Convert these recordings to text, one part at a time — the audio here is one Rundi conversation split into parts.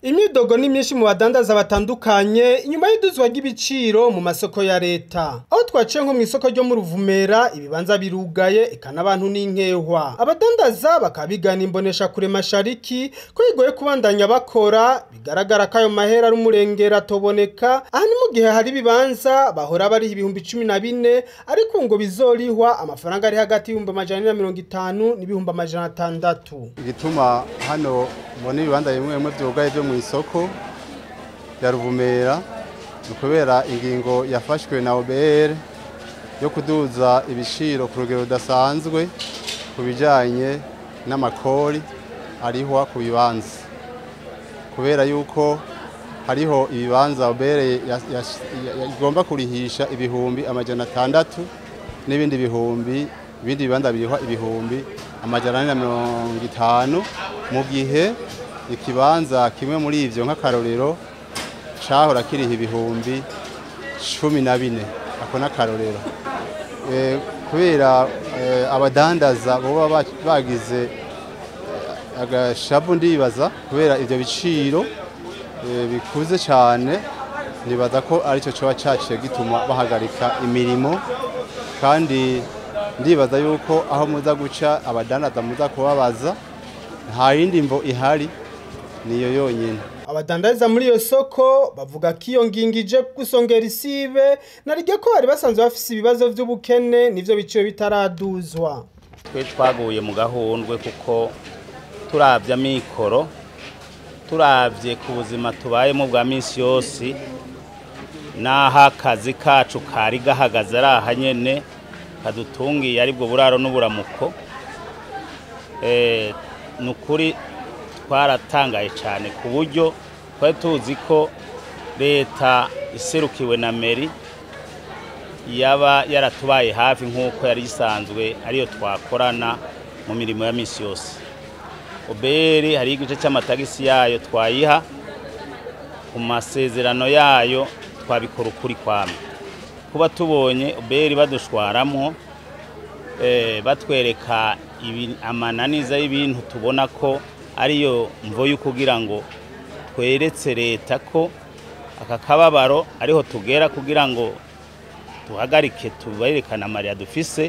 Imyidogo ni myinshi mu badandaza batandukanye inyuma y'iduzwa ry'ibiciro mu masoko ya leta. Aho twaciye nko mu isoko ryo mu Ruvumera ibibanza birugaye eka n'abantu n'inkehwa. Abadandaza bakaba bigana imbonesha kure mashariki ko bigoye kubandanya bakora bigaragara ko ayo mahera ari umurengera atoboneka aha ni mu gihe hari ibibanza bahora bariha ibihumbi cumi na bine ariko ngo bizorihwa amafaranga ari hagati y'ibihumbi amajana ane na mirongo itanu n'ibihumbi amajana atandatu. igituma hano mbona ibibanza bimwe bimwe byugaye byo mu isoko ya ruvumera ni ukubera ingingo yafashwe na obr yo kuduza ibiciro ku rugero rudasanzwe ku bijyanye n'amakori arihwa ku bibanza kubera yuko hariho ibibanza obr igomba kurihisha ibihumbi amajana atandatu n'ibindi bihumbi ibindi bibanza birihwa ibihumbi amajana ane na mirongo itanu mu gihe ikibanza kimwe muri ivyo nk'akarorero cahora kiriha ibihumbi cumi na bine ako n'akarorero Eh, kubera eh, abadandaza boba ba- bagize eh, agashavu ndibaza kubera ivyo biciro eh, bikuze cyane nibaza ko aricyo coba caciye gituma bahagarika imirimo kandi ndibaza yuko aho muza guca abadandaza muza kubabaza nta yindi mvo ihari niyo yonyine Abadandariza muri iyo soko bavuga ko iyo ngingo ije gusongera isibe nariryo ko bari basanzwe bafise ibibazo vy'ubukene nivyo biciwe bitaraduzwa. twe twaguye mu gahundwe kuko turavye amikoro turavye ku buzima tubayemo bwa minsi yose n'aho akazi kacu kari gahagaze ari aha nyene kadutungiye aribwo buraro n'uburamuko Eh, ni ukuri twaratangaye cyane ku buryo twari tuzi ko leta iserukiwe na meri yaba yaratubaye hafi nk'uko yari isanzwe ariyo twakorana mu mirimo ya minsi yose oberi hari igice cy'amatagisi yayo twayiha ku masezerano yayo twabikora ukuri kwame kuba tubonye oberi badushwaramwo eh, batwereka ibi- amananiza y'ibintu tubona ko ariyo mvo yo kugira ngo tweretse leta ko aka kababaro ariho tugera kugira ngo tuhagarike tuberekane amarira dufise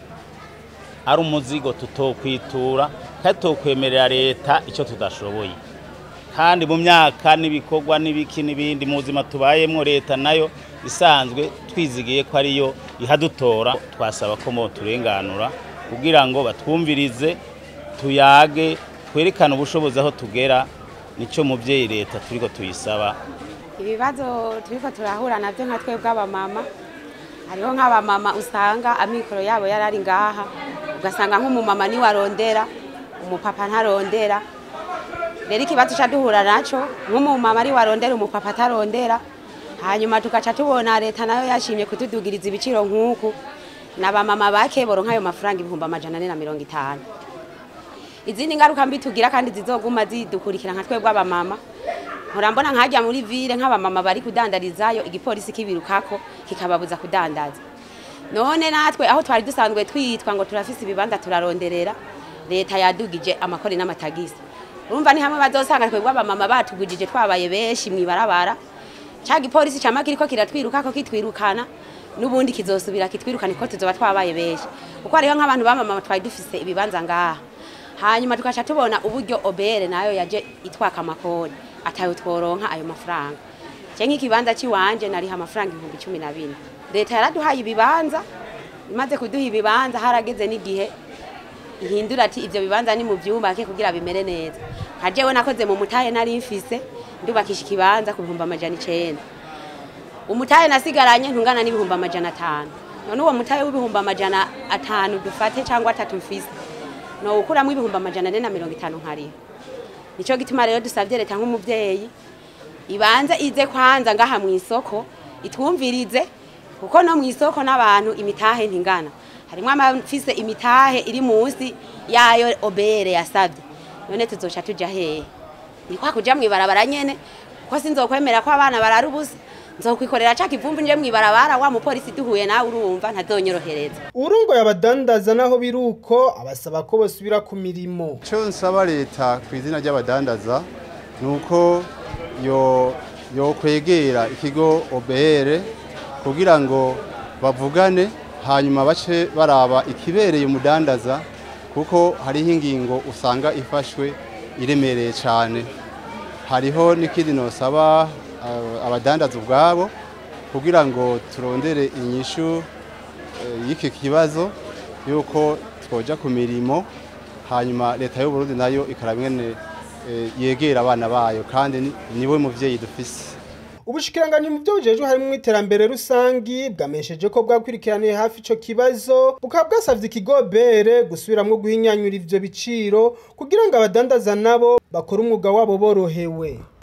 ari umuzigo tutokwitura kandi tokwemerera leta icyo tudashoboye kandi mu myaka n'ibikorwa n'ibiki n'ibindi mu buzima tubayemo leta nayo isanzwe twizigiye ko ariyo ihadutora twasaba ko mo turenganura kugira ngo batwumvirize tuyage twerekane ubushobozi aho tugera nicyo mubyeyi leta turiko tuyisaba ibibazo turiko turahura navyo nka twebwe abamama hariho nk'abamama usanga amikoro yabo yarari ngaha ugasanga nk'umumama niwe arondera umupapa ntarondera rero ikibazo ca duhura naco nk'umumama ariwe arondera umupapa atarondera hanyuma tugaca tubona leta nayo yashimye kutudugiriza ibiciro nk'uku n'abamama bake boronka ayo mafaranga ibihumbi amajana ane na mirongo itanu izindi ngaruka mbi tugira kandi zizoguma zidukurikira nka twebwe abamama murambona nkajya muri ville nk'abamama bari kudandarizayo igipolisi kibirukako kikababuza kudandaza none natwe aho twari dusanzwe twitwa ngo turafise ibibanza turaronderera leta yadugije amakori n'amatagisi urumva ni hamwe bazosanga twebwe abamama batugujije twabaye benshi mwibarabara ca gipolisi cama kiriko kiratwirukako kitwirukana n'ubundi kizosubira kitwirukana ko tuzoba twabaye benshi kuko hariho nk'abantu bamama twari dufise ibibanza ngaha hanyuma tukaca tubona uburyo obere nayo yaje itwaka amakori atayo tworonka ayo mafaranga je nk'ikibanza ciwanje nariha amafaranga ibihumbi cumi na bine leta yaraduhaye ibibanza imaze kuduha ibibanza harageze n'igihe ihindura ati ivyo bibanza ni mu vyubake kugira bimere neza nka jewe nakoze mu mutahe nari mfise ndubakisha ikibanza ku bihumbi amajana icenda umutahe nasigaranye ntungana n'ibihumbi amajana atanu none uwo mutahe w'ibihumbi amajana atanu dufate cyangwa atatu mfise no ukuramo ibihumbi amajana ane na mirongo itanu nkariho nico gituma rero dusavye leta nk'umuvyeyi ibanze ize kwanza ngaha mu isoko itwumvirize kuko no mu isoko n'abantu imitahe ntingana harimwo amafise imitahe iri munsi yayo obere yasavye none tuzoca tuja hehe ni kwa kuja mwibarabara nyene ko sinzokwemera ko abana barara ubusa nzokwikorera ca kivumbi nje mwibarabara wa mupolisi duhuye nawe urumva ntazonyorohereza Urungo yabadandaza naho biruko abasaba ko bosubira ku mirimo. icyo nsaba leta ku izina ry'abadandaza ni uko yo yo kwegera ikigo OBR kugira ngo bavugane hanyuma bace baraba ikibereye umudandaza kuko hariho ingingo usanga ifashwe iremereye cyane hariho n'ikindi nosaba uh, abadandaza ubwabo kugira ngo turondere inyishu uh, y'iki kibazo yuko twoja ku mirimo hanyuma leta y'u Burundi nayo ikaraba ingene uh, yegera abana bayo kandi ni- niwe muvyeyi dufise Ubushikiranganji mu byo bujejwe harimo iterambere rusangi bwamesheje ko bwakurikiraniye hafi ico kibazo bukaba bwasavye ikigo bere gusubiramwo guhinyanyura ivyo biciro kugira ngo abadandaza nabo bakore umwuga wabo borohewe